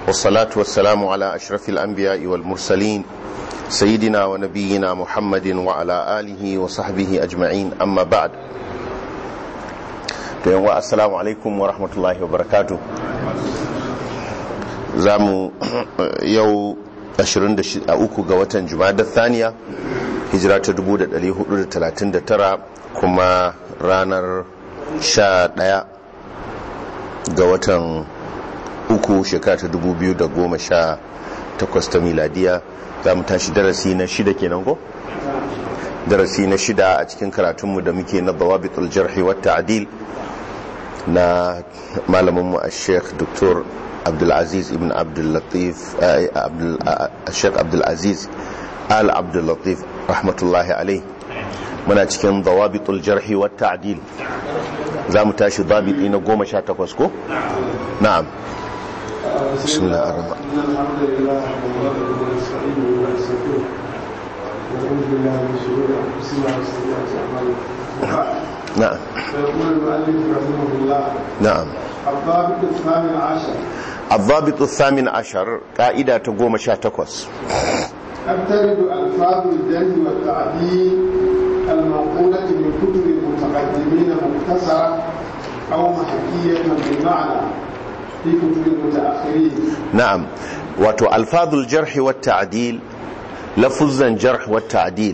والصلاة والسلام على أشرف الأنبياء والمرسلين سيدنا ونبينا محمد وعلى آله وصحبه أجمعين أما بعد السلام عليكم ورحمة الله وبركاته زامو يو 23 ga watan Jumada Thaniya hijira ta 1439 kuma ranar 11 ga watan uku shekara ta 2018 ta miladiya za mu tashi darasi na shida kenan ko? darasi na shida a cikin karatunmu da muke na bawabitul jarhi wa ta'dil na malaminmu a sheikh dr abdulaziz ibn abdullatif sheikh abdulaziz al abdullatif rahmatullahi alai muna cikin bawabitul jarhi wa ta'dil za mu tashi babiti na goma sha takwas ko? na'am بسم الله الرحمن الرحيم الحمد لله نحمده ونستعينه ونستغفره ونعوذ بالله من شرور انفسنا وسيئات اعمالنا نعم فيقول المؤلف رحمه الله نعم الضابط الثامن عشر الضابط الثامن عشر قاعدة تقوم شاتكوس قد ترد الفاظ الجن والتعديل المنقولة من كتب المتقدمين مختصرة أو محكية بالمعنى في كتب المتأخرين نعم واتو ألفاظ الجرح والتعديل لفظا جرح والتعديل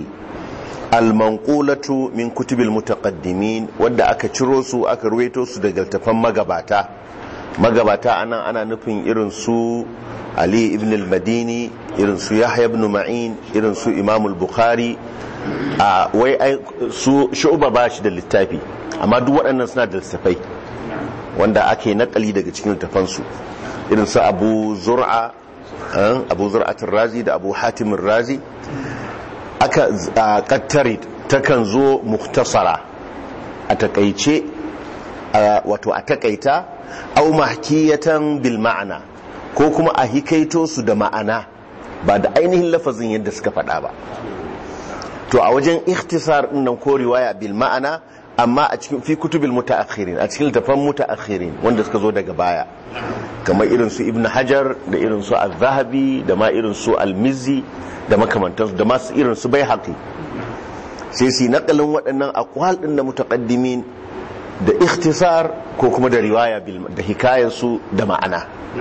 المنقولة من كتب المتقدمين wadda aka ciro su aka ruwaito su daga tafan magabata magabata ana ana nufin irin su Ali ibn al-Madini irin su Yahya ibn Ma'in irin su Imam al-Bukhari a wai su shu'ba ba shi da littafi amma duk waɗannan suna da littafai wanda ake nakali daga cikin littafansu irin su Abu Zur'a Abu Zur'atul Razi da Abu Hatim Razi aka kattare takan zo muktasara a takaice wato a takaita au mahkiyatan bil ma'ana ko kuma a hikaito su da ma'ana ba da ainihin lafazin yadda suka faɗa ba to a wajen ikhtisar nan ko riwaya bil ma'ana amma a cikin fi kutubil mutaakhirin a cikin tafan mutaakhirin wanda suka zo daga baya kamar irin su ibn hajar da irin su al-zahabi da ma irin su al-mizzi da makamantansu da masu irin su baihaqi sai su nakalin waɗannan aqwal din da mutaqaddimin da ikhtisar ko kuma da riwaya bil da hikayar su da ma'ana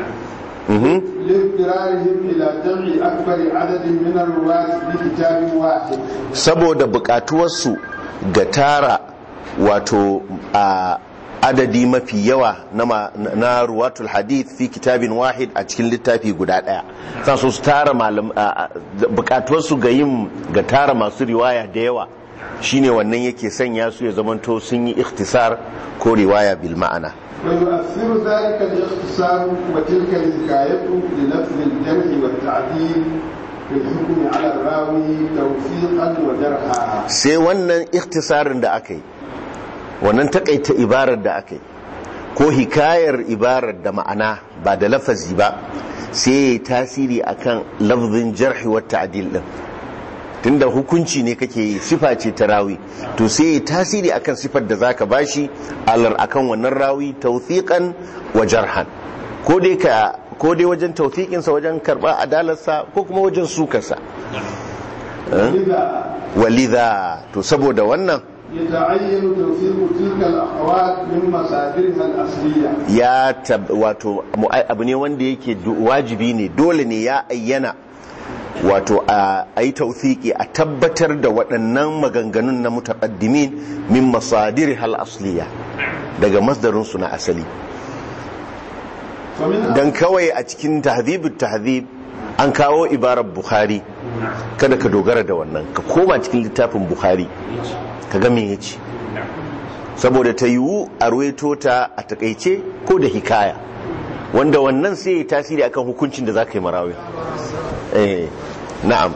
لاضطرارهم إلى جمع أكبر عدد من الرواة بكتاب واحد saboda bukatuwarsu ga tara wato a adadi mafi yawa na ruwatul hadith fi kitabin wahid a cikin littafi guda daya sa su tara malam bukatuwarsu ga yin ga tara masu riwaya da yawa shine wannan yake sanya su ya zamanto sun yi ikhtisar ko riwaya bil ma'ana ويؤثر ذلك الاختصار وتلك الحكاية للفظ الجرح والتعديل في الحكم على الراوي توفيقا وجرحا sai wannan ikhtisarin da aka yi wannan takaita ibarar da aka yi ko hikayar ibarar da ma'ana ba da lafazi ba sai ya yi tasiri akan lafzin jarhi wa ta'dil din tunda hukunci ne kake yi sifa ce ta rawi to sai ya yi tasiri akan sifar da zaka bashi alar akan wannan rawi tawthiqan wa jarhan ko dai ka ko dai wajen tawthiqin sa wajen karba adalarsa ko kuma wajen sukarsa لذا walidha to saboda wannan يتعين توثيق تلك الأقوال من مصادرها الأصلية ya tab, wato mu- abu ne wanda yake du- wajibi ne dole ne ya ayyana wato a yi tauthiki a tabbatar da waɗannan maganganun na mutaqaddimin min masadir hal asliya daga masdarinsu na asali ومن dan kawai a cikin tahdhibut tahdhib an kawo ibarar bukhari kada ka dogara da wannan ka koma cikin littafin bukhari ka ga me yace saboda ta yiwu a ruwaito ta a takaice ko da hikaya wanda wannan sai ya tasiri akan hukuncin da za ka yi marawi eh na'am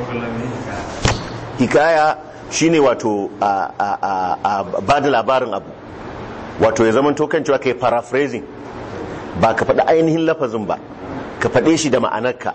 hikaya shine wato a, a, a, a ba da labarin abu wato ya zama kan cewa ka yi paraphrasing ba ka faɗi ainihin lafazin ba ka faɗe shi da ma'anarka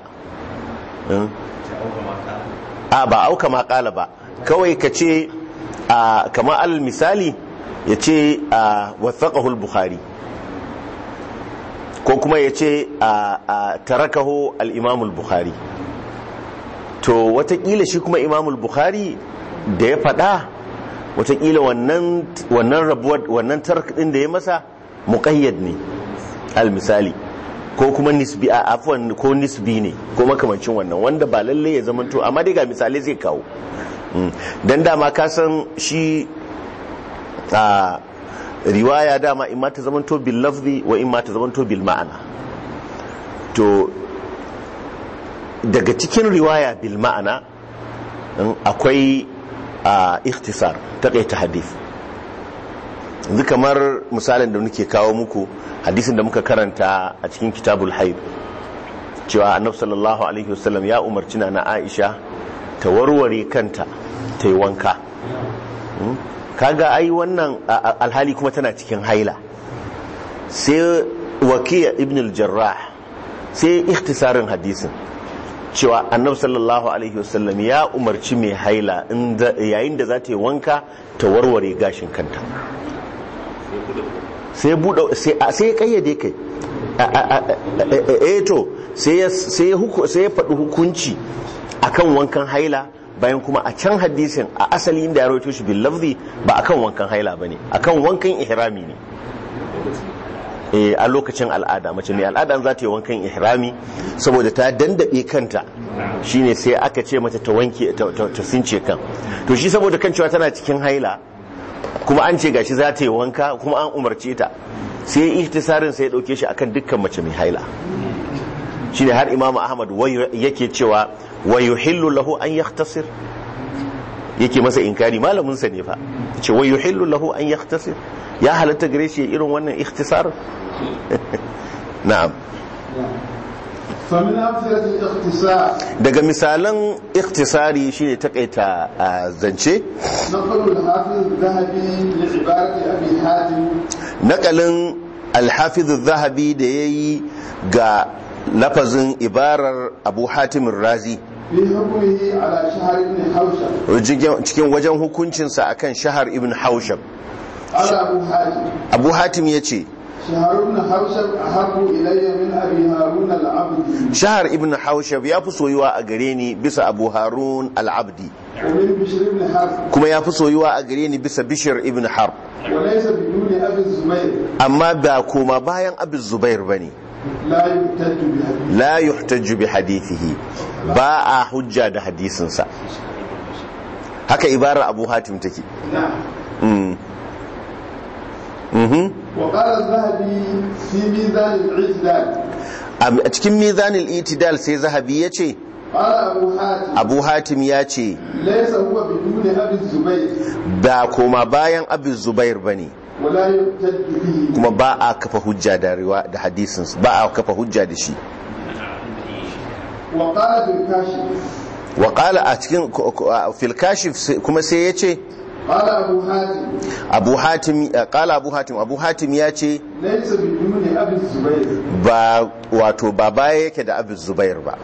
a ba auka makala ba kawai ka ce kama al misali ya ce wathaqahu al-bukhari ko kuma ya ce a tarakaho al'imamul bukhari to watakila shi kuma imamul bukhari da ya faɗa watakila wannan rabuwar wannan tarak ɗin da ya masa muƙayyad ne al misali ko kuma nisbi a afwan ko nisbi ne ko makamancin wannan wanda ba lalle ya zama to amma dai ga misalai zai kawo dan dama ka san shi a riwaya dama in ma ta zama to bil lafzi wa in ma ta zama to bil ma'ana to daga cikin riwaya bil ma'ana akwai a ikhtisar taqaita hadith yanzu kamar misalin da muke kawo muku hadisin da muka karanta a cikin kitabul haid cewa annabi sallallahu alaihi wasallam ya umarci na Aisha ta warware kanta ta yi wanka kaga ai wannan alhali kuma tana cikin haila sai wakiya ibn al-jarrah sai ikhtisarin hadisin cewa annabi sallallahu alaihi wasallam ya umarci mai haila yayin da za ta yi wanka ta warware gashin kanta sai buɗe sai ya kayyade kai eh to sai ya faɗi hukunci akan wankan haila bayan kuma a can hadisin a asali inda ya rawaito shi bil lafzi ba akan wankan haila bane akan wankan ihrami ne eh a lokacin al'ada mace mai al'ada za ta yi wankan ihrami saboda ta dandabe kanta shine sai aka ce mata ta wanke ta since kan to shi saboda kan cewa tana cikin haila kuma an ce gashi za ta yi wanka kuma an umarce ta sai ihtisarin sai ya dauke shi akan dukkan mace mai haila shine har imamu ahmad yake cewa wa yuhillu lahu an yakhtasir yake masa inkari malamin sa ne fa ce wa yuhillu lahu an yakhtasir ya halatta gare shi irin wannan ikhtisar na'am daga misalan ikhtisari shine takaita zance nakalin alhafiz zahabi da yayi ga lafazin ibarar abu hatimin razi cikin wajen hukuncinsa akan shahar ibn haushab abu hatim ya ce shahar ibn haushab ya fi soyuwa a gare ni bisa abu harun al'abdi kuma ya fi soyuwa a gare ni bisa bishir ibn harb amma ba koma bayan abin zubair ba ne la yuhtajju bi hadithihi ba a hujja da hadisinsa haka ibarar abu hatim take وقال الذهبي في ميزان الاعتدال a cikin mizanil itidal sai zahabi ya ce قال أبو حاتم abu hatim ya ce ليس هو بدون أبي الزبير ba koma bayan abu zubair ba ne ولا يحتج به kuma ba a kafa hujja da riwa da hadisinsa ba a kafa hujja da shi وقال في الكاشف wa qala a cikin fil kashif kuma sai ya ce قال أبو حاتم abu hatim qala abu hatim abu hatim ya ce ليس بدون أبي الزبير ba wato ba baya yake da abu zubair ba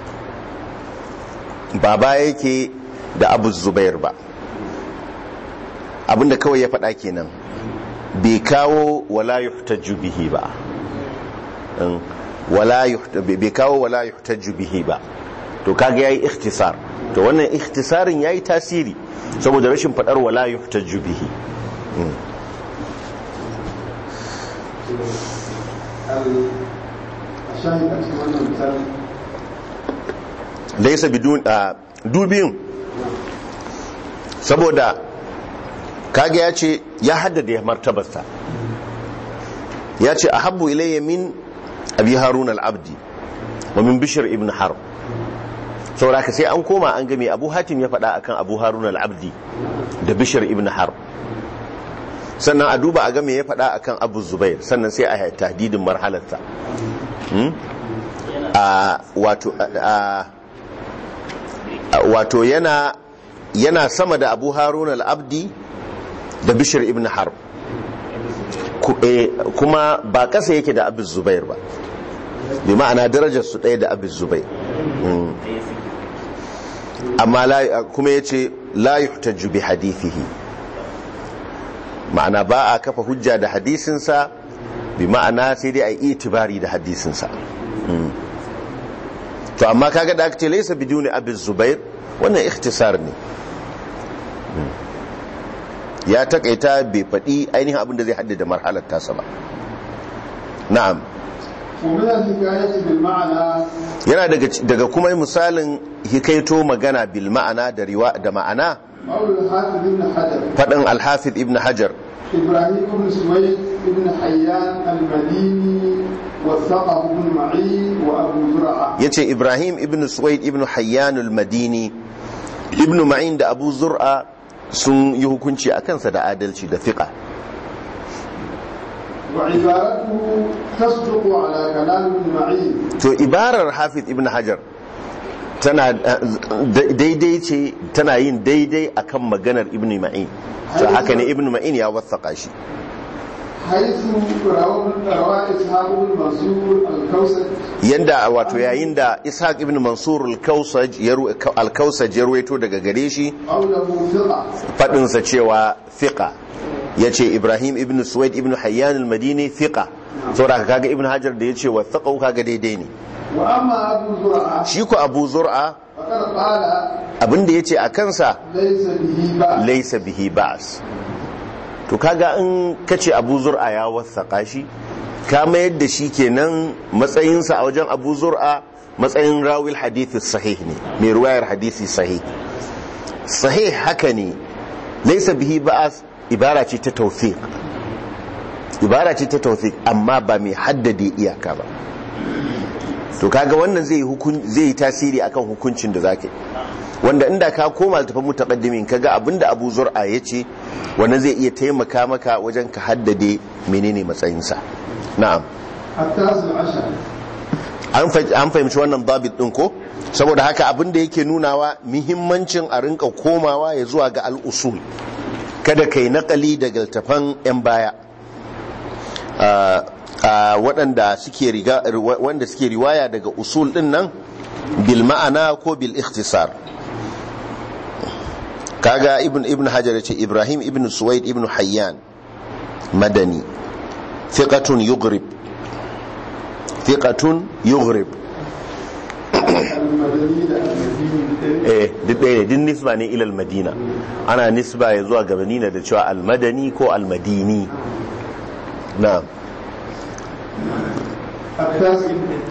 ba baya yake da abu zubair ba abinda kawai ya faɗa kenan bai kawo wala yuhtaju bihi ba Mm, wala yuhta- bai kawo wala yuhtaju bihi ba to kaga yayi ikhtisar to wannan ikhtisarin yayi tasiri saboda rashin faɗar wala yuhtaju bihi الشاهد أكثر من مثال laisa bidun a dubin saboda kaga ya ce ya haddada martabarsa ya ce a habbu ilayya min abi harun al-abdi wa min bishir ibn harb saboda ka sai an koma an game abu hatim ya faɗa akan abu harun al-abdi da bishir ibn harb sannan a duba a game ya faɗa akan abu zubair sannan sai a tahdidin marhalarsa Hmm? a wato a wato yana yana sama da abu harun al-abdi da bishir ibn harb Ku- eh, kuma ba kasa yake da abu zubair ba bi ma'ana darajar su ɗaya da abu zubair Mm. amma la- kuma ya ce la yuhtaju bi hadithihi ma'ana ba a kafa hujja da hadisinsa bi ma'ana sai dai a yi itibari da hadisinsa Mm. to amma kaga da aka ce laisa biduni abin zubair wannan ikhtisar ne Mm. ya takaita bai faɗi ainihin abin da zai haddada marhalar tasa ba na'am ومن الحكاية بالمعنى yana daga daga kuma misalin hikaito magana bil ma'ana da riwa da ma'ana قول الحافظ بن حجر faɗin alhafiz ibn hajar إبراهيم بن سويد بن حيان المديني وثقه بن معين وأبو زرعة ya ce ibrahim ibn suwaid ibn hayyanul madini ibn ma'in da abu zur'a sun yi hukunci a kansa da adalci da fiƙa وعبارته تصدق على كلام ابن معين to ibarar hafiz ibn hajar tana da- daidai ce tana yin daidai akan maganar ibn ma'in to haka ne ibn ma'in ya wasaƙa shi حيث روى روى إسحاق بن منصور الكوسج yanda wato yayin da ishaq ibn mansur al-kausaj ya ru- al-kausaj ya ruwaito daga gare shi قوله ثقة faɗinsa cewa fiƙa ya ce ibrahim ibn suwaid ibn hayyan al-madini fiƙa saboda kaga ibn hajar da ya ce wa fiƙa kaga daidai ne وأما أبو زرعة shi ko abu zur'a فقد قال abinda ya ce a kansa ليس به بأس laisa bihi ba'as to kaga in kace abu zur'a ya wasaƙa shi ka mayar da shi kenan matsayinsa a wajen abu zur'a matsayin rawil hadithi sahih ne mai ruwayar hadisi sahih sahih haka ne laisa bihi ba'as ibara ce ta tawfiq ibara ce ta tawfiq amma ba mai haddade iyaka ba to kaga wannan zai yi hukun zai yi tasiri akan hukuncin da zaka yi wanda inda ka koma tafin mutaqaddimin kaga abinda Abu Zur'a yace wannan zai iya taimaka maka wajen ka haddade menene matsayinsa na'am التاسع عشر an fa- an fahimci wannan babit din ko saboda haka abinda yake nunawa muhimmancin a rinka komawa ya zuwa ga al-usul kada kai nakali daga tafan yan baya Ah, ah, waɗanda suke riga wanda suke riwaya daga usul din nan bil ma'ana ko bil ikhtisar kaga ibn ibn hajar yace ibrahim ibn suwaid ibn hayyan madani thiqatun yughrib thiqatun yughrib المدني المديني eh duk ɗaya ne duk nisba ne ilal madina ana nisba ya zuwa ga madina da cewa almadani ko almadini na التاسع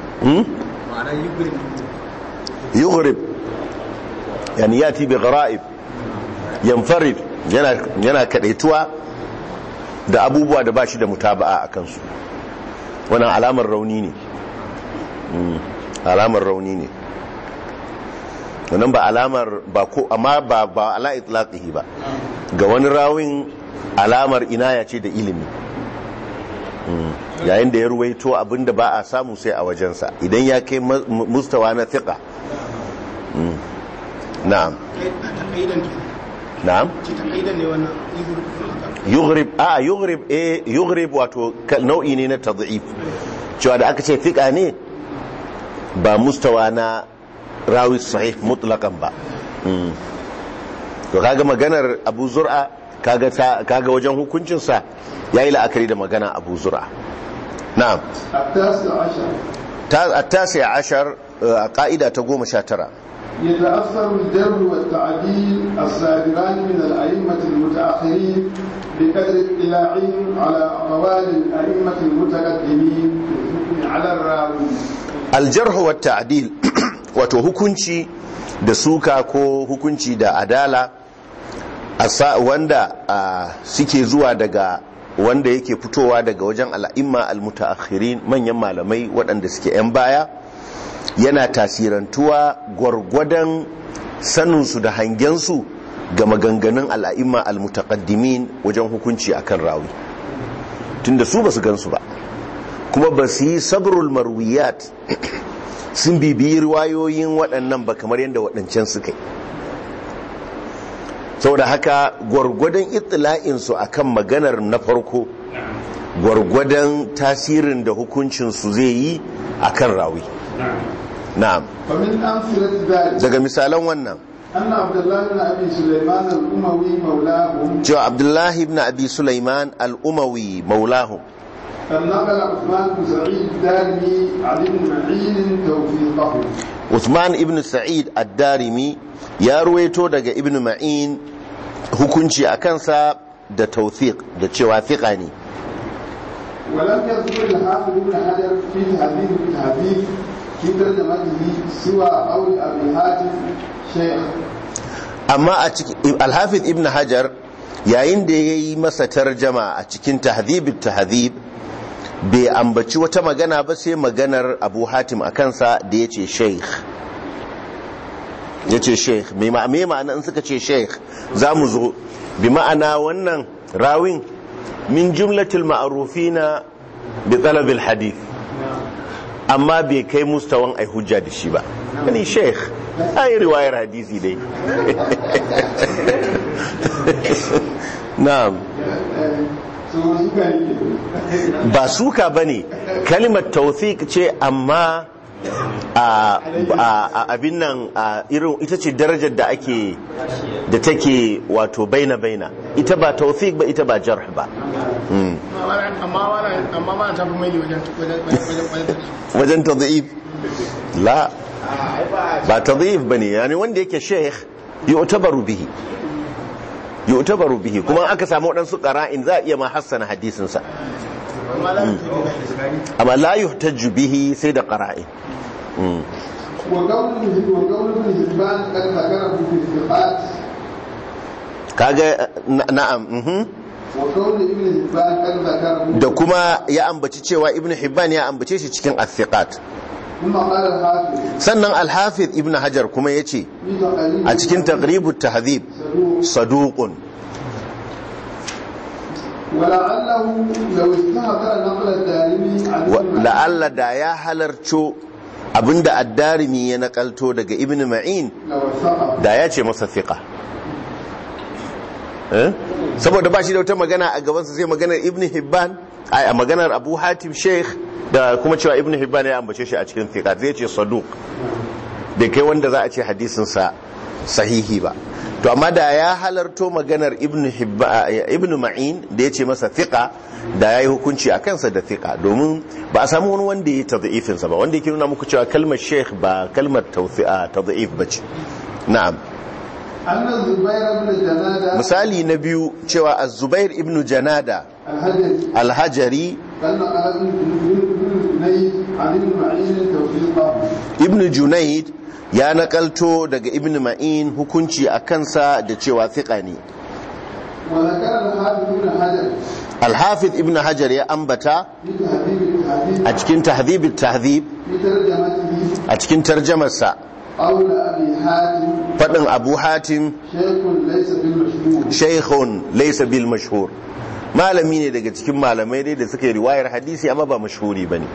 yughrib yani yati bi gharaib yanfarid yana yana kadaituwa da abubuwa da bashi da mutaba'a a kansu wannan alamar rauni ne Mm, alamar rauni ne wannan ba alamar ba ko amma ba ba ala itlaqihi ba ga wani rawin alamar inaya ce da ilimi Mm, yayin da ya ruwaito abinda ba a samu sai a wajensa idan ya kai ma- mu- mustawa na thiqa Mm. na'am na'am yughrib a yughrib eh yughrib wato kal- nau'i ne na tad'if cewa da aka ce thiqa ne ba mustawa na rawi sahih mutlaqan ba Mm. to kaga maganar Abu Zur'a kaga ta kaga wajen hukuncin sa yayi la'akari da magana Abu Zur'a na'am التاسع عشر ta at-tasi ashar a ka'ida ta 19 يتأثر الجر والتعديل الصادران من الأئمة المتأخرين بقدر اطلاعهم على أقوال الأئمة المتقدمين في الحكم على الراوي aljarhu wa ta'dil wato hukunci da suka ko hukunci da adala asa wanda ah, suke zuwa daga wanda yake fitowa daga wajen al'imma al-mutaakhirin manyan malamai waɗanda suke 'yan baya yana tasirantuwa gwargwadon saninsu da hangensu ga maganganun al'imma al-mutaqaddimin wajen hukunci akan rawi tunda su ba su gansu ba kuma ba su yi sabrul marwiyat sun bibiyi riwayoyin waɗannan ba kamar yadda waɗancan suka yi saboda haka gwargwadon itila'insu a kan maganar na farko gwargwadon tasirin da hukuncinsu zai yi a kan rawi na'am ومن أمثلة ذلك daga misalan wannan أن عبد الله بن أبي سليمان الأموي مولاهم cewa abdullahi ibn abi sulaiman al'umawi maulahu قد نقل عثمان بن سعيد الدارمي عن ابن معين توفيقه Uthman ibn Sa'id ad-Darimi ya ruwaito daga ibn Ma'in hukunci a kansa da tawfiq da cewa fiqa ne ولم يذكر الحافظ ابن حجر في تهذيب التهذيب في ترجمته سوى قول ابي حاتم شيخ amma a cikin al-Hafiz ibn Hajar yayin da yayi masa tarjama a cikin tahdhib tahdhib bai ambaci wata magana ba sai maganar Abu Hatim a kansa da yace sheikh yace sheikh me ma me ma'ana in suka ce sheikh zamu zo bi ma'ana wannan rawin min jumlatil ma'rufina bi talab al-hadith amma bai kai mustawan ai hujja da shi ba yani sheikh ai riwayar hadisi dai na'am su suka yi ba suka bane kalimar tawfiq ce amma a a- a- abin nan a irin ita ce darajar da ake da take wato baina baina ita ba tawfiq ba ita ba jarh ba Mm. amma wannan amma ba ta fi mai wajen wajen wajen wajen tadhif la ba tadhif bane yani wanda yake sheikh yu'tabaru bihi yu'tabaru bihi kuma aka samu wadansu qara'in za a iya ma hassana hadisin sa amma la ta amma la yuhtaju bihi sai da qara'in Mm. وقول وقول ابن حبان قد ذكره في الثقات kaga na- na'am mhm. وقول ابن حبان قد ذكره da kuma ya ambaci cewa ibn hibban ya ambace shi cikin athiqat ثم قال الحافظ sannan al-hafiz ibn hajar kuma yace في تقريب a cikin taqribut tahdhib صدوق saduqun ولعله لو استهتر نقل الدارمي عن wa- ابن la'alla da ya halarco abinda ad-darimi ya nakalto daga ibn ma'in لوثقه da ya ce masa fiqa eh saboda ba shi da wata magana a gabansa sai maganar ibn hibban ai a maganar abu hatim sheikh da kuma cewa ibn hibban ya ambace shi a cikin fiqa zai ce saduq bai kai wanda za a ce hadisinsa sahihi ba to amma da ya halarto maganar ibn hibba ibn ma'in da ya ce masa fiqa da ya yi hukunci a kansa da fiqa domin ba a samu wani wanda ya yi tadhifin sa ba wanda yake nuna muku cewa kalmar sheikh ba kalmar tawfi'a tadhif bace na'am أن الزبير بن جنادة misali na biyu cewa az-zubair ibn janada الهجري al-hajari قال نقل ابن جنيد عن ابن معين توفيقه ibn junayd ya nakalto daga ibn ma'in hukunci a kansa da cewa fiqa ne وذكر الحافظ بن حجر al-hafiz ibn hajar ya ambata في تهذيب التهذيب a cikin tahdhib tahdhib في ترجمته a cikin tarjamarsa قول أبي حاتم fadin abu hatim شيخ ليس بالمشهور shaykhun laysa bil mashhur malami ne daga cikin malamai dai da suka yi riwayar hadisi amma ba mashhuri bane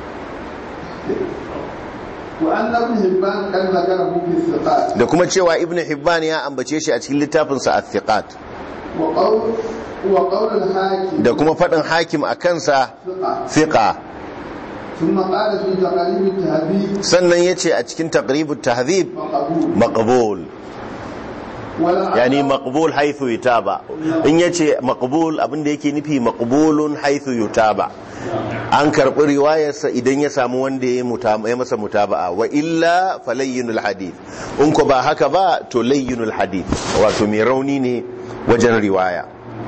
وأن ابن هبان قد ذكره في الثقات da kuma cewa ibn hibban ya ambace shi a cikin littafinsa at-thiqat وقول وقول الحاكم da kuma fadin hakim a kansa ثقة fiqa ثم قال في تقريب التهذيب sannan yace a cikin taqribut tahdhib مقبول maqbul ولا yani maqbul haythu yutaba in yace maqbul abinda yake nufi maqbulun haythu yutaba an karbi riwayarsa idan ya samu wanda ya muta- ya masa mutaba'a wa illa falayyinul hadith in ko ba haka ba to layyinul hadith wato mai rauni ne wajen riwaya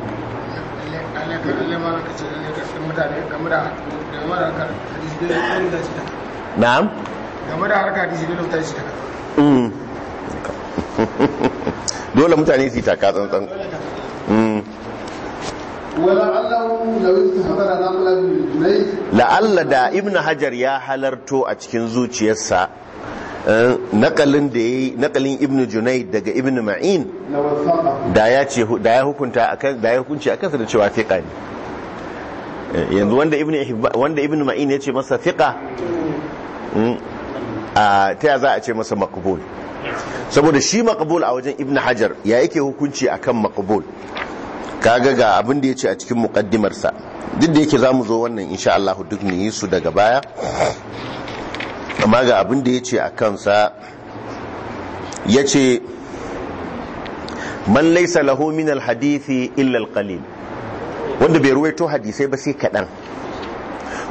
na'am game da harka hadisi dole mutane su taka Mm. dole mutane su yi taka tsantsan Mm. ولعله لو استحضر نقل ابن جنيد la'alla da ibn hajar ya halarto a cikin zuciyarsa eh, nakalin da yayi nakalin ibn junayd daga ibn ma'in لوثقه da ya ce da ya hukunta akan da ya hukunci akan sa da cewa fiqa ne Eh, yanzu wanda ibn Hibba- wanda ibn ma'in ya ce masa fiqa mm, a ta ya za a ce masa maqbul saboda shi maqbul a wajen ibn hajar ya yake hukunci akan maqbul kaga ga abin da ya ce a cikin muqaddimarsa duk da yake zamu zo wannan insha Allah duk mu yi su daga baya amma ga abin da ya ce a kansa ya ce man laisa lahu min alhadithi illa alqalil wanda bai ruwaito hadisai ba sai kadan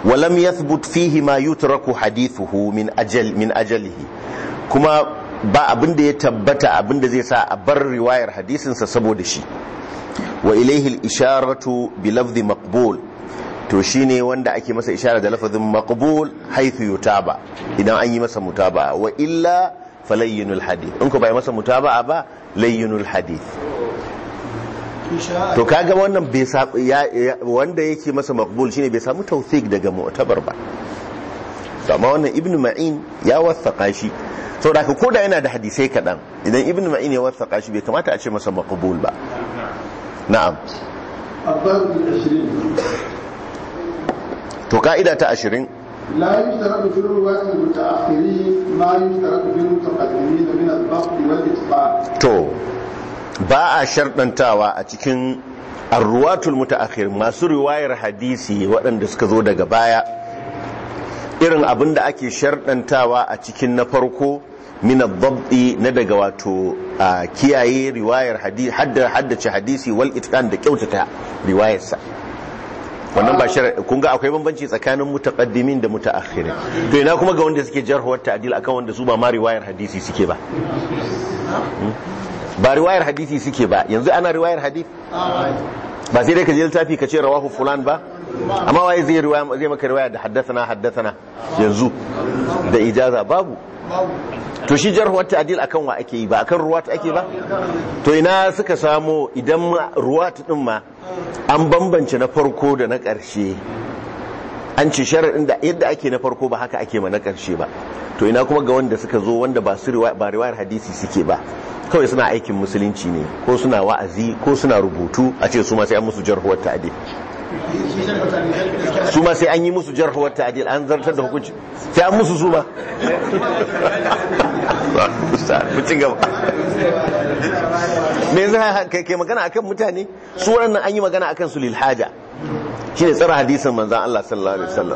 ولم يثبت فيه ما يترك حديثه من أجل من أجله كما ba abin da ya tabbata abin da zai sa a bar riwayar hadisinsa saboda shi wa ilaihi al-isharatu bi lafzi maqbul to shine wanda ake masa ishara da lafazin maqbul haythu yutaba idan an yi masa mutaba'a wa illa falayyinul hadith in ko bai masa mutaba'a ba layyinul hadith to kaga wannan bai sa wanda yake masa maqbul shine bai samu tawthik daga mu'tabar ba amma wannan ibnu ma'in ya wasaqa shi saboda ka koda yana da hadisai kadan idan ibnu ma'in ya wasaqa shi bai kamata a ce masa maqbul ba na'am الضرب العشرين to ka'ida ta 20 لا يشترط في الرواة المتأخرين ما يشترط في المتقدمين من الضبط والإتقان to ba a sharɗantawa a cikin arruwatul mutaakhir masu riwayar hadisi waɗanda suka zo daga baya irin abin da ake sharɗantawa a cikin na farko min ad-dabti na daga wato a kiyaye riwayar hadisi haddace hadisi wal itqan da kyautata riwayarsa wannan ba shar kun ga akwai bambanci tsakanin mutaqaddimin da mutaakhirin to ina kuma ga wanda suke jarhuwar ta'dil akan wanda su ba ma riwayar hadisi suke ba ba riwayar hadisi suke ba yanzu ana riwayar hadisi ba sai dai ka je littafi ka ce rawahu fulan ba amma waye zai riwaya zai maka riwaya da haddathana haddathana yanzu da ijaza babu to shi jarhuwar ta'dil akan wa ake yi ba akan ruwat ake ba to ina suka samo idan ruwat din ma an bambance na farko da na ƙarshe an ce sharaɗin da yadda ake na farko ba haka ake ma na ƙarshe ba to ina kuma ga wanda suka zo wanda ba su ba riwayar hadisi suke ba kawai suna aikin musulunci ne ko suna wa'azi ko suna rubutu a ce su ma sai an musu jarhuwar ta'dil su ma sai an yi musu jarhuwar ta'dil an zartar da hukunci sai an musu su ma mutum gaba me zai kai magana akan mutane su waɗannan an yi magana akan su lil haja shine tsara hadisin manzon Allah sallallahu alaihi wasallam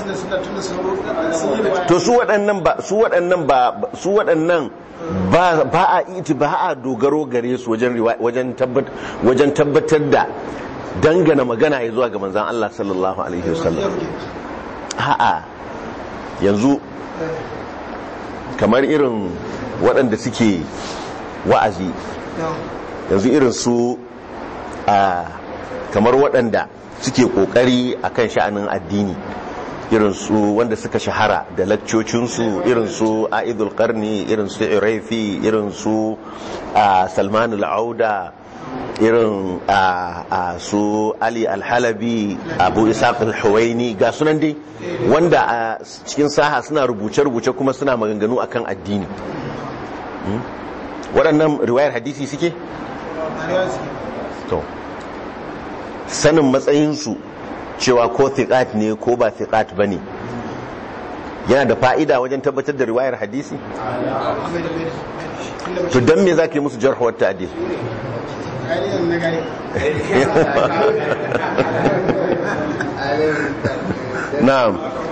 to su waɗannan ba su waɗannan ba su waɗannan ba ba a iti ba a dogaro gare su wajen wajen tabbatar wajen tabbatar da dangana magana ya zuwa ga manzon Allah sallallahu alaihi wasallam a'a yanzu kamar irin waɗanda suke wa'azi yanzu irin su a kamar waɗanda suke ƙoƙari a kan sha'anin addini irin su wanda suka shahara da lakcocinsu irin su a'idul karni irin su iraifi irin su salmanul auda irin a su ali alhalabi abu isaac al-huwaini ga sunan dai wanda a cikin saha suna rubuce-rubuce kuma suna maganganu akan addini waɗannan riwayar hadisi suke? to sanin matsayinsu cewa ko thiqat ne ko ba thiqat ba ne yana da fa'ida wajen tabbatar da riwayar hadisi? to don me za ka yi musu jarhuwar ta'adil? na'am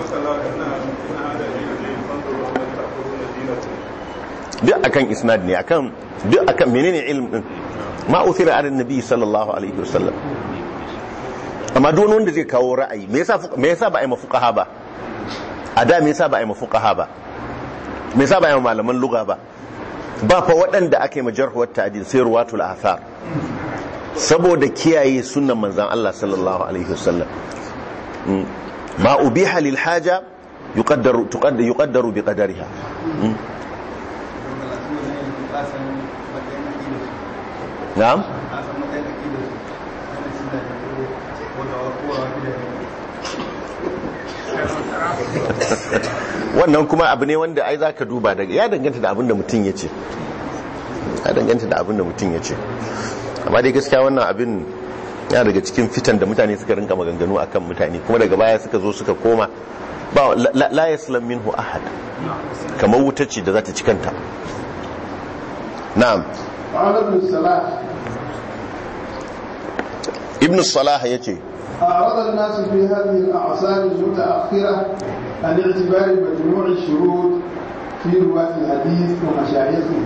duk akan isnad ne akan duk akan menene ilm din ma uthira ala nabi sallallahu alaihi wasallam amma duk wanda zai kawo ra'ayi me yasa me yasa ba ai mafuqaha ba a da me yasa ba ai mafuqaha ba me yasa ba ai malaman lugha ba ba fa waɗanda aka yi majarhuwar ta'dil sai ruwatul athar saboda kiyaye sunnan manzon Allah sallallahu alaihi wasallam ma ubiha lil haja yuqaddaru tuqaddaru yuqaddaru bi qadariha na'am wannan kuma abu ne wanda ai zaka duba daga ya danganta da abin da mutum ya ce ya danganta da abin da mutum ya ce amma dai gaskiya wannan abin ya daga cikin fitan da mutane suka rinka maganganu akan mutane kuma daga baya suka zo suka koma ba la yaslam minhu ahad kamar wuta ce da za ta ci kanta na'am قال ابن الصلاح ibn salah yace أعرض الناس في هذه الأعصار المتأخرة عن اعتبار مجموع الشروط في رواة الحديث ومشايخه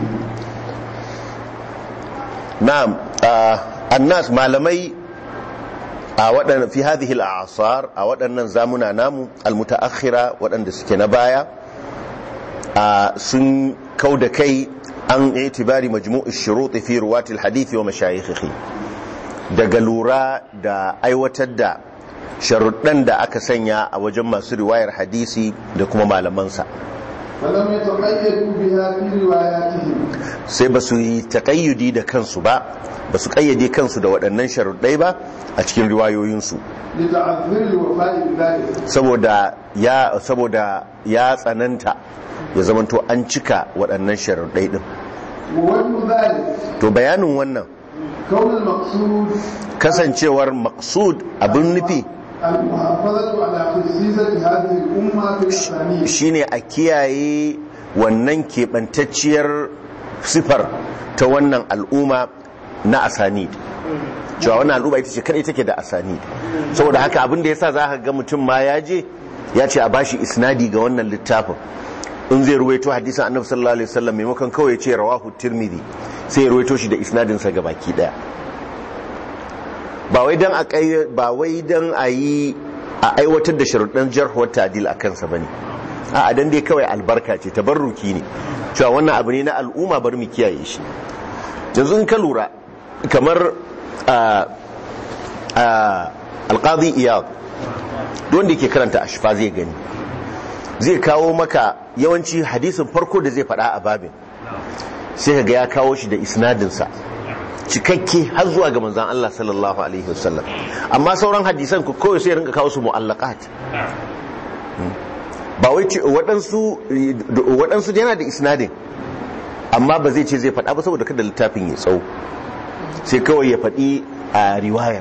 na'am ah, annas malamai a waɗannan fi hadhihi al-a'sar a waɗannan zamuna namu al-mutaakhira waɗanda suke na baya a sun kauda kai an itibari majmu'u shurut fi ruwati al-hadith wa mashayikhihi daga lura da aiwatar da sharuɗan da aka sanya a wajen masu riwayar hadisi da kuma malamansa فلم يتقيدوا بها في رواياتهم sai ba su yi taƙayyudi da kansu ba ba su ƙayyade kansu da waɗannan sharuɗai ba a cikin riwayoyinsu لتعذر الوفاء بذلك saboda ya saboda ya tsananta ya zamanto an cika waɗannan sharuɗai ɗin ووجه ذلك to bayanin wannan كون المقصود kasancewar maksud abin nufi المحافظة على خصيصة هذه الأمة في الأسانيد shine a kiyaye wannan keɓantacciyar sifar ta wannan al'umma na asanid cewa wannan al'umma ita ce kadai take da asanid saboda haka abin da yasa za ka ga mutum ma ya je ya ce a bashi isnadi ga wannan littafin in zai ruwaito hadisin annabi sallallahu alaihi wasallam maimakon kawai ya ce rawahu tirmidhi sai ya ruwaito shi da isnadin sa gabaki daya ba wai dan a kai ba wai dan a yi a aiwatar da sharuɗan jarhuwar ta'dil a kansa bane a dan dai kawai albarka ce tabarruki ne cewa wannan abu ne na al'umma bar mu kiyaye shi yanzu in ka lura kamar a a alqadi iyad duk wanda yake karanta ashfa zai gani zai kawo maka yawanci hadisin farko da zai faɗa a babin sai ka ga ya kawo shi da isnadinsa cikakke har zuwa ga manzan Allah sallallahu alaihi wasallam amma sauran hadisan ku kawai sai rinka kawo su mu'allaqat ba wai ce waɗansu waɗansu yana da isnadin amma ba zai ce zai faɗa ba saboda kada littafin ya tsawo sai kawai ya faɗi a riwayar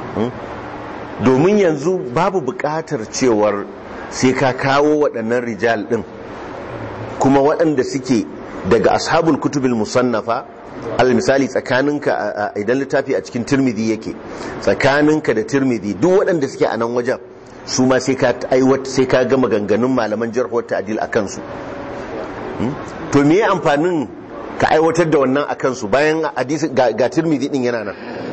domin yanzu babu buƙatar cewar sai ka kawo waɗannan rijal ɗin kuma waɗanda suke daga ashabul kutubil musannafa al misali tsakaninka idan littafi a cikin tirmidhi yake tsakaninka da tirmidhi duk waɗanda suke a nan wajen su ma sai ka aiwata sai ka gama ganganun malaman jarhuwar ta'dil akan su to me amfanin ka aiwatar da wannan akan su bayan hadisi ga, ga tirmidhi din yana nan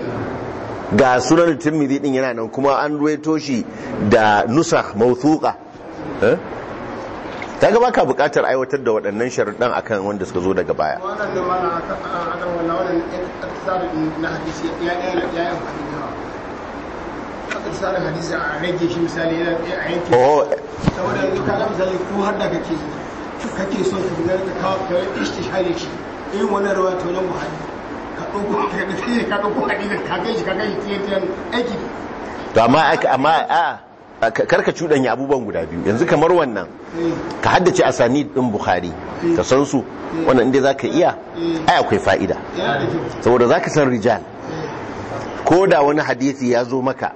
ga sunan tirmidhi din yana nan kuma an ruwaito shi da nusakh mawthuqa eh ta ga baka bukatar aiwatar da waɗannan sharuɗan akan wanda suka zo daga baya wannan da mana akan wannan wannan tsarin na hadisi ya ya ya ya amfani da yawa aka tsarin hadisi a rage shi misali yana a yanke oh saboda yanzu ka ga misali ko har da kake kake so ka ga ka kawo ka yi istishhari shi irin wannan rawa to nan buhari ka dauko ka ga sai ka dauko hadisin ka ga shi ka ga shi tiyan tiyan aiki to amma amma a karka cuɗanya abubuwan guda biyu yanzu kamar wannan ka haddace asani din bukhari ka san su wannan inda zaka iya ai akwai fa'ida yana da kyau saboda zaka san rijal ko da wani hadisi ya zo maka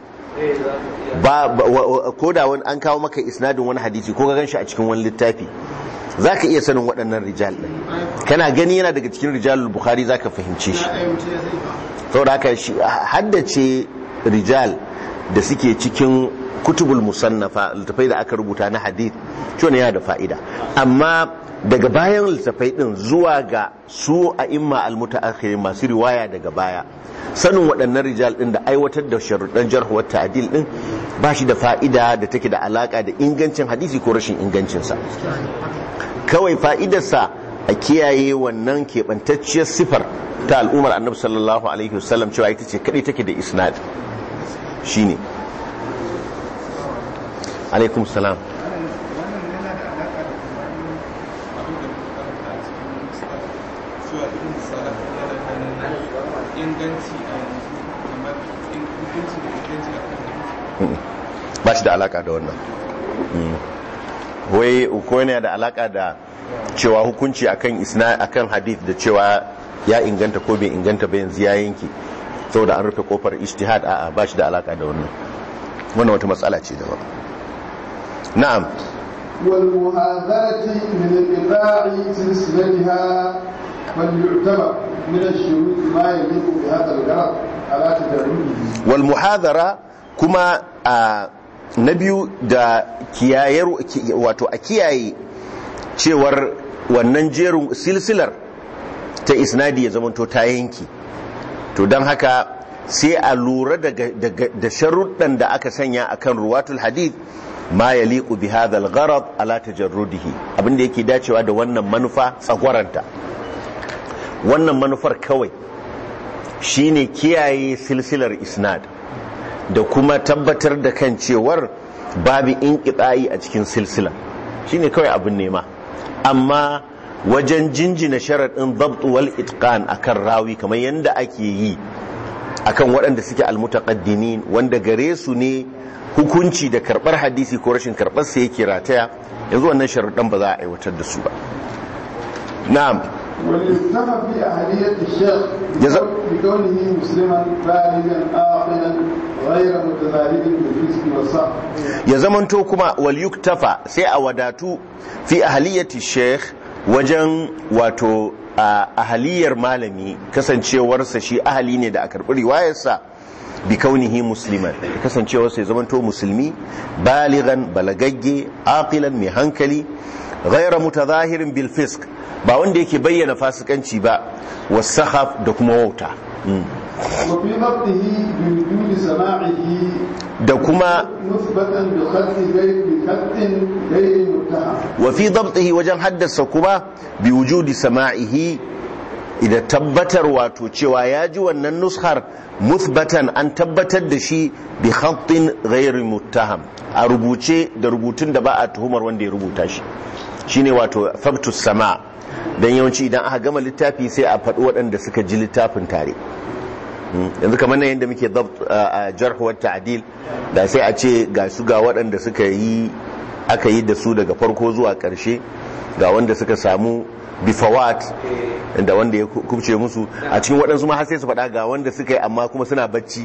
ba ko da wani an kawo maka isnadin wani hadisi ko ka ganshi a cikin wani littafi zaka iya sanin waɗannan rijal din kana gani yana daga cikin rijalul bukhari zaka fahimce shi ya ɗaya mutum ya sani ba saboda haka shi haddace rijal da suke cikin kutubul musannafa littafai da aka rubuta na hadith shi yana da fa'ida amma daga bayan littafai din zuwa ga su a imma almutaakhirin masu riwaya daga baya sanin waɗannan rijal din da aiwatar da sharuɗan jarhuwar ta'dil din ba shi da fa'ida da take da alaka da ingancin hadisi ko rashin ingancinsa kawai fa'idarsa a kiyaye wannan keɓantacciyar sifar ta al'ummar annabi sallallahu alaihi wasallam cewa ita ce kaɗai take da isnad shine alaikum salam ba shi da alaka da wannan wai ko yana da alaka da cewa hukunci akan isna akan hadith da cewa ya inganta ko bai inganta ba yanzu ya yanke saboda an rufe kofar ijtihad a'a ba shi da alaka da wannan wannan wata matsala ce daban na'am والمهاذرة من انقطاع سلسلتها فليعتبر من الشروط ما يليق بهذا الغرض على تدرجه wal muhadara kuma a na biyu da kiyayar wato a kiyaye cewar wannan jerin silsilar ta isnadi ya zamanto ta yanki to don haka sai a lura daga- daga- da sharuɗan da aka sanya akan ruwatul hadith ma ya liƙu bi hadhal gharad ala tajarrudihi abinda yake dacewa da wannan manufa tsagwaranta wannan manufar kawai shine kiyaye silsilar isnad da kuma tabbatar da kan cewar babu inqita'i a cikin silsila shine kawai abin nema amma wajen jinjina sharaɗin dabt wal itqan akan rawi kamar yadda ake yi akan waɗanda suke almutaqaddimin wanda gare su ne hukunci da karɓar hadisi ko rashin karɓar sa yake rataya yanzu wannan sharuɗan ba za a aiwatar da su ba na'am وليكتفى في أهلية الشيخ جزا- بكونه مسلما بالغا عاقلا غير متبالغ بالفسق والصح ya zamanto kuma wal yuktafa sai a wadatu fi ahliyati sheikh wajen wato a ahaliyar malami kasancewarsa shi ahali ne da a karɓi riwayarsa bi kaunihi musliman kasancewarsa ya zamanto musulmi baligan balagagge aqilan mai hankali ghaira mutazahirin bil fisk ba wanda yake bayyana fasikanci ba wasahaf da kuma wauta Mm. وفي ضبطه بوجود سماعه da kuma مثبتا بخط غير بخط غير متهم wa fi dabtihi wajen haddasa kuma bi wujudi sama'ihi idan tabbatar wato cewa ya ji wannan nushar muthbatan an tabbatar da shi bi khattin ghairi muttaham a rubuce da rubutun da ba a tuhumar wanda ya rubuta shi shine wato fabtus sama dan yawanci idan aka gama littafi sai a faɗi waɗanda suka ji littafin tare Mm, yanzu kamar nan yadda muke dabt a jarh wa ta'dil da sai a ce ga su ga waɗanda suka yi aka yi da su daga farko zuwa ƙarshe ga wanda suka samu bifawat da wanda ya kubce musu a cikin waɗansu ma har sai su faɗa ga wanda suka yi amma kuma suna bacci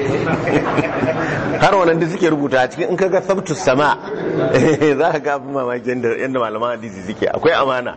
har wannan da suke rubuta a cikin in kaga sabtus sama za ka ga abin mamaki yadda yadda malaman hadisi suke akwai amana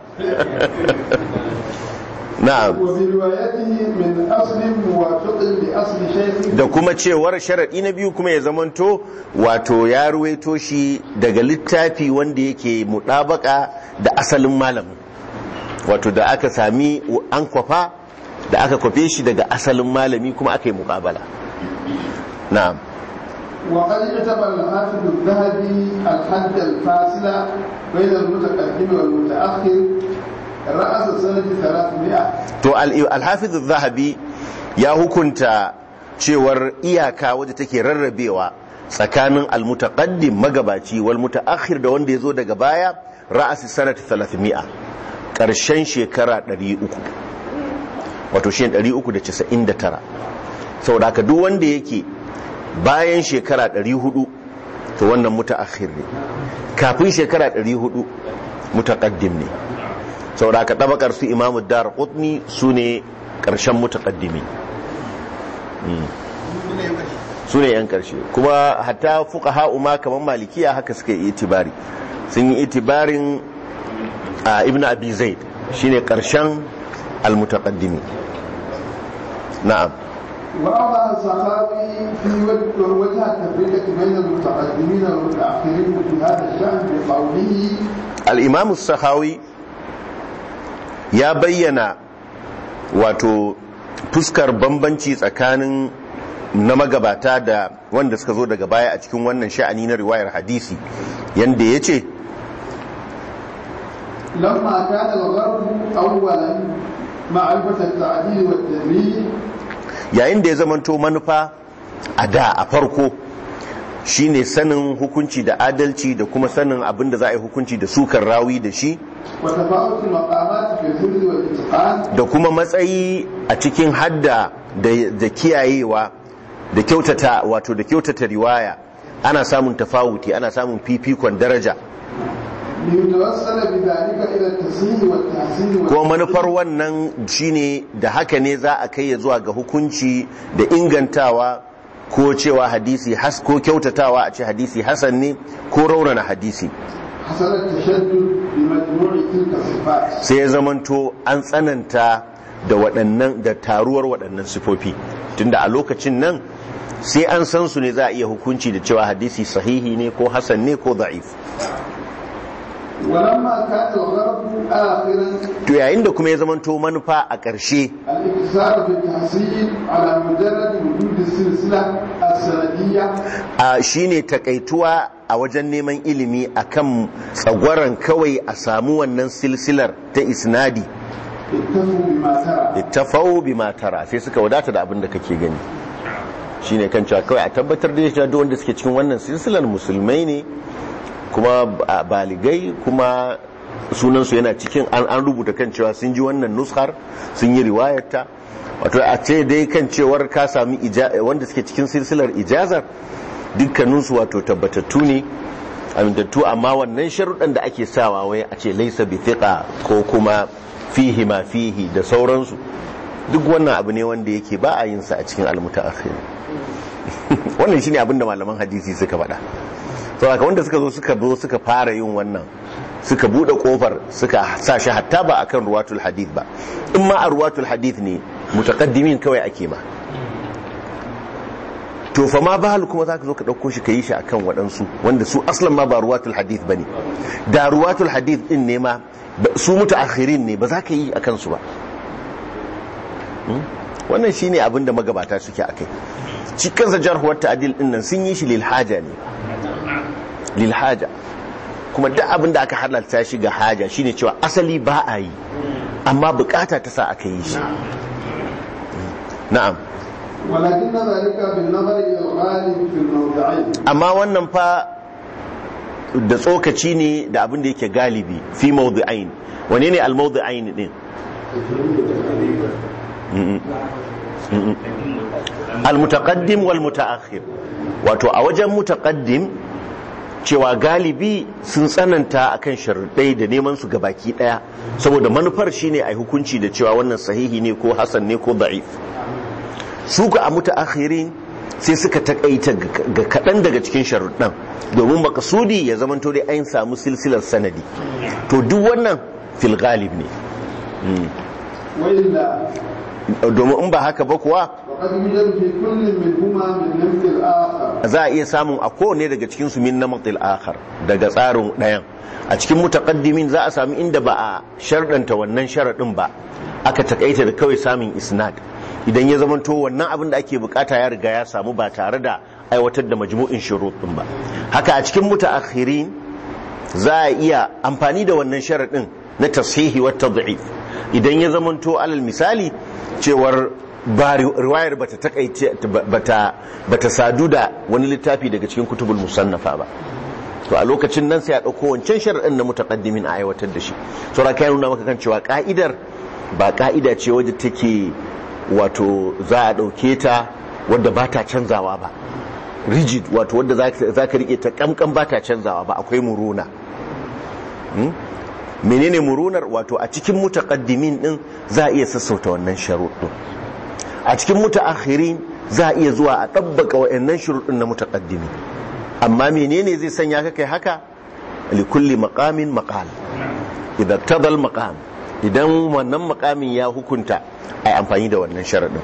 na'am وبروايته من أصل موافق لأصل شيخه da kuma cewar sharaɗi na biyu kuma ya zamanto wato ya ruwaito shi daga littafi wanda yake muɗabaka da asalin malamin wato da aka sami an kwafa da aka kwafe shi daga asalin malami kuma aka yi muƙabala na'am وقد اعتبر الحافظ الذهبي الحد الفاصل بين المتقدم والمتأخر رأس سنة 300 to al- alhafiz zahabi ya hukunta cewar iyaka wadda take rarrabewa tsakanin almutaqaddim magabaci wal mutaakhir da wanda yazo daga baya ra'asi sanati 300 karshen shekara 300 wato shi 399 saboda haka duk wanda yake bayan shekara 400 to wannan mutaakhir ne kafin shekara 400 mutaqaddim ne saboda haka tabakar su imamu dar qutni su ne ƙarshen mutaqaddimi su ne yan ƙarshe kuma hatta fuqaha ma kamar malikiya haka suka yi itibari sun yi itibarin a ibn abi zaid shine ƙarshen almutaqaddimi na'am وأضع السخاوي في وجه وجه التفرقة بين المتقدمين والمتأخرين في هذا الشأن بقوله al-imam as-sakhawi ya bayyana wato fuskar bambanci tsakanin na magabata da wanda suka zo daga baya a cikin wannan sha'ani na riwayar hadisi yanda ya ce لما كان الغرب أولا معرفة التعديل والتدريج yayin da ya zamanto manufa a da a farko shine sanin hukunci da adalci da kuma sanin abin da za a yi hukunci da sukar rawi da shi وتفاوت المقامات في الحفظ والإتقان da kuma matsayi a cikin hadda da da kiyayewa da kyautata wato da kyautata riwaya ana samun tafawuti ana samun fifikon daraja ليتوصل بذلك إلى التصحيح والتحسين kuma manufar wannan shine da haka ne za a kai ya zuwa ga hukunci da ingantawa ko cewa hadisi has ko kyautatawa a ce hadisi hasan ne ko raunana hadisi حصل التشدد بمجموع تلك الصفات sai ya zamanto an tsananta da waɗannan da taruwar waɗannan sifofi tunda a lokacin nan sai an san su ne za a iya hukunci da cewa hadisi sahihi ne ko hasan ne ko da'if ولما كان الغرب آخرا to yayin da kuma ya zamanto manufa a ƙarshe الاقتصار في التحصيل على مجرد وجود السلسلة السندية a shine takaituwa a wajen neman ilimi akan tsagwaron kawai a samu wannan silsilar ta isnadi اتفوا بما ترى ittafau bima tara sai suka wadata da abin da kake gani shine kan cewa kawai a tabbatar da cewa duk wanda suke cikin wannan silsilar musulmai ne kuma ba- baligai kuma sunansu yana cikin an an rubuta kan cewa sun ji wannan nushar sun yi riwayarta wato a ce dai kan cewar ka sami ija- wanda suke cikin silsilar ijazar dukkaninsu wato tabbatattu ne amintattu amma wannan sharuɗan da ake sawa wai a ce laisa bi thiqa ko kuma fihi ma fihi da sauransu duk wannan abu ne wanda yake ba a yin sa a cikin almutaakhir wannan shine abin da malaman hadisi suka faɗa saboda wanda suka zo suka zo suka fara yin wannan suka bude kofar suka sa shi hatta ba akan ruwatul hadith ba in ma a ruwatul hadith ne mutaqaddimin kawai ake ma to fa ma bahal kuma zaka zo ka dauko shi yi shi akan waɗansu wanda su aslan ma ba ruwatul hadith bane da ruwatul hadith din ne ma ba- su mutaakhirin ne ba za ka yi akan su ba Hmm? wannan shine abin da magabata suke akai shi kansa jarhuwar ta'dil din nan sun yi shi lil haja ne lil haja kuma duk abin da aka halarta shi ga haja shine cewa asali ba a yi amma bukata ta sa aka yi shi na'am ولكن ذلك بالنظر إلى الغالب في الموضعين amma wannan fa da tsokaci ne da abin da yake galibi fi mawdu'ain wane ne al-mawdu'ain din Mm-mm. Mm-mm. al-mutaqaddim wal mutaakhir wato a wajen mutaqaddim cewa galibi sun tsananta akan sharuɗai da neman su gabaki daya saboda manufar shine ai hukunci da cewa wannan sahihi ne ko hasan ne ko da'if su ka a mutaakhirin sai suka takaita ga kaɗan daga cikin sharuɗan domin makasudi ya zamanto dai an samu silsilar sanadi to duk wannan fil galib ne وإلا domin in ba haka ba kuwa وقد يوجد في كل منهما من نمط الآخر za a iya samun a kowane daga cikin su min namatil akhar daga tsarin ɗayan a cikin mutaqaddimin za a sami inda ba a sharɗanta wannan sharaɗin ba aka takaita da kawai samun isnad idan ya zamanto wannan abin da ake bukata ya riga ya samu ba tare da aiwatar da majmu'in shurut din ba haka a cikin mutaakhirin za a iya amfani da wannan sharaɗin na tashihi wa tad'if idan ya zamanto alal misali cewar ba riwayar bata takaice bata bata sadu da wani littafi daga cikin kutubul musannafa ba to a lokacin nan sai a dauko wancan sharadin na mutaqaddimin a aiwatar da shi to ra kai nuna maka kan cewa ka'idar ba ka'ida ce wadda take wato za a dauke ta wadda ba ta canzawa ba rigid wato wadda za ka rike ta kamkan ba ta canzawa ba akwai muruna menene murunar wato a cikin mutaqaddimin din za a iya sassauta wannan sharuɗin a cikin mutaakhirin za a iya zuwa a ɗabbaka wa'annan shuruɗin na mutaqaddimi amma menene zai sanya ka kai haka likulli maqamin maqal idan tadal maqam idan wannan maqamin ya hukunta ai amfani da wannan sharaɗin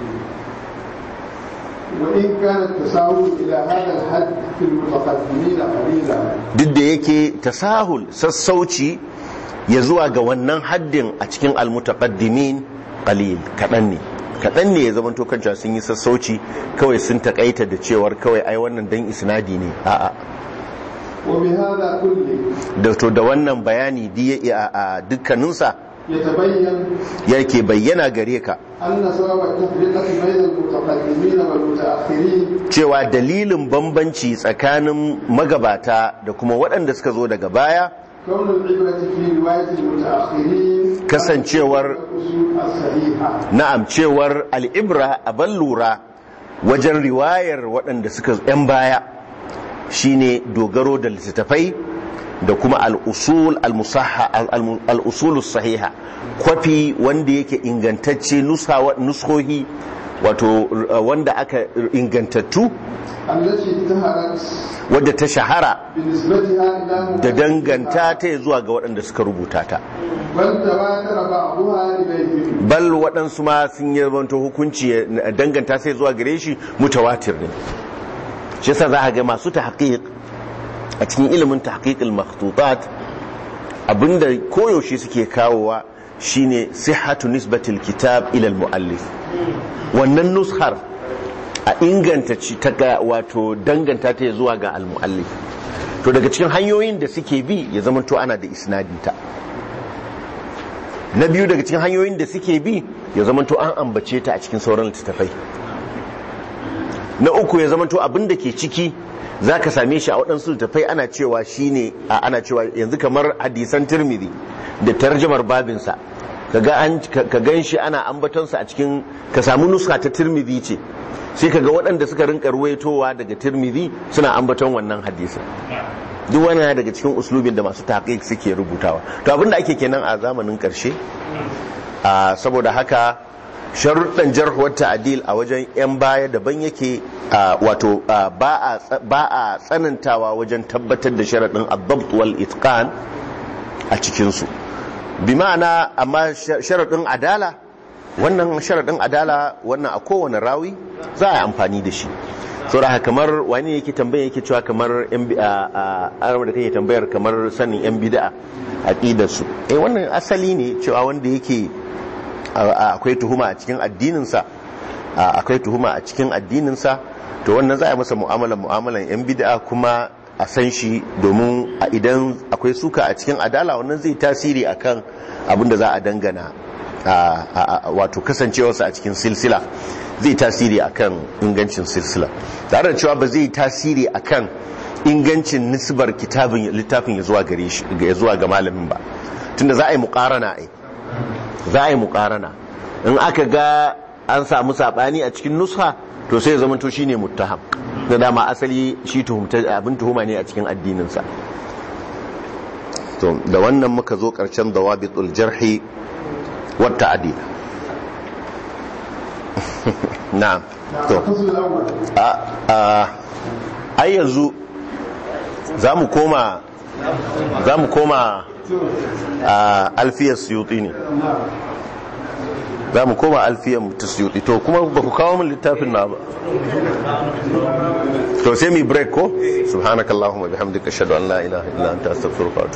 وإن كان التساهل إلى هذا الحد في المتقدمين قليلا duk da yake tasahul sassauci ya zuwa ga wannan haddin a cikin almutaqaddimin qalil kadan ne kadan ne ya zama to kanta sun yi sassauci kawai sun takaita da cewar kawai ai wannan dan isnadi ne a'a وبهذا كله da to da wannan bayani di a dukkaninsa يتبين yake bayyana gare ka أن سبب التفرقة بين المتقدمين والمتأخرين cewa dalilin bambanci tsakanin magabata da kuma waɗanda suka zo daga baya كون العبرة في رواية المتأخرين Kasancewar- الأصول الصحيحة na'am cewar al'ibra a lura wajen riwayar waɗanda suka ‘yan baya shine dogaro da littattafai da kuma al'usul al-musahha al- al'usul sahiha kwafi wanda yake ingantacce nusa- nuskohi wato uh, wanda aka ingantattu التي اشتهرت wadda ta shahara بنسبتها إلى da danganta ta zuwa ga waɗanda suka rubuta ta بل تواتر بعضها لغيرهم bal waɗansu ma sun yi zamanto hukunci ya- danganta sai zuwa gare shi mutawatir ne shi yasa za a ga masu tahqiq a cikin ilimin tahqiqil makhtutat abinda koyaushe suke kawowa shine sihhatu nisbatil kitab ila al muallif wannan nushar a inganta ci ta ga wato danganta ta zuwa ga almuallif to daga cikin hanyoyin da suke bi ya zama to ana da isnadinta na biyu daga cikin hanyoyin da suke bi ya zama to an ambace ta a cikin sauran littattafai na uku ya zama to abin da ke ciki za ka same shi a waɗansu littattafai ana cewa shine a ana cewa yanzu kamar hadisan tirmidhi da tarjamar babinsa ka gan shi ana ambatonsa a cikin ka samu nuska ta tirmidhi ce sai ka ga waɗanda suka rinka ruwaitowa daga tirmidhi suna ambaton wannan hadisin duk wani daga cikin uslubin da masu taƙiƙ suke rubutawa to abin da ake kenan a zamanin ƙarshe saboda haka sharuɗan jarhuwar ta'adil a wajen 'yan baya daban yake wato ba a tsanantawa wajen tabbatar da sharaɗin adabt wal itqan a cikinsu bi ma'ana amma sharaɗin adala wannan sharaɗin adala wannan a kowane rawi za a yi amfani da shi saboda kamar wani yake tambaya yake cewa kamar yan da kake tambayar kamar sanin yan bid'a aqidar su eh wannan asali ne cewa wanda yake akwai tuhuma a cikin addinin sa akwai tuhuma a cikin addinin sa to wannan za a yi masa mu'amalan mu'amalan yan bid'a kuma a san shi domin idan akwai suka a cikin adala wannan zai tasiri akan abin da za a dangana wato kasancewarsa a cikin silsila zai tasiri akan ingancin silsila tare da cewa ba zai tasiri akan ingancin nisbar kitabin littafin ya zuwa gare shi ya zuwa ga malamin ba tunda za a yi muqarana ai za a yi muqarana in aka ga an samu sabani a cikin nusha to sai ya zama to shine muttaham da dama asali shi tuhumta abin tuhuma ne a cikin addinin sa to da wannan muka zo karshen dawabitul jarhi wa ta'dil na'am to a ai yanzu za mu koma za mu koma a alfiyar suyuti ne za mu koma alfiyar ta suyuti to kuma ba ku kawo min littafin na ba to sai mi break ko subhanakallahumma bihamdika ashhadu an la ilaha illa anta astaghfiruka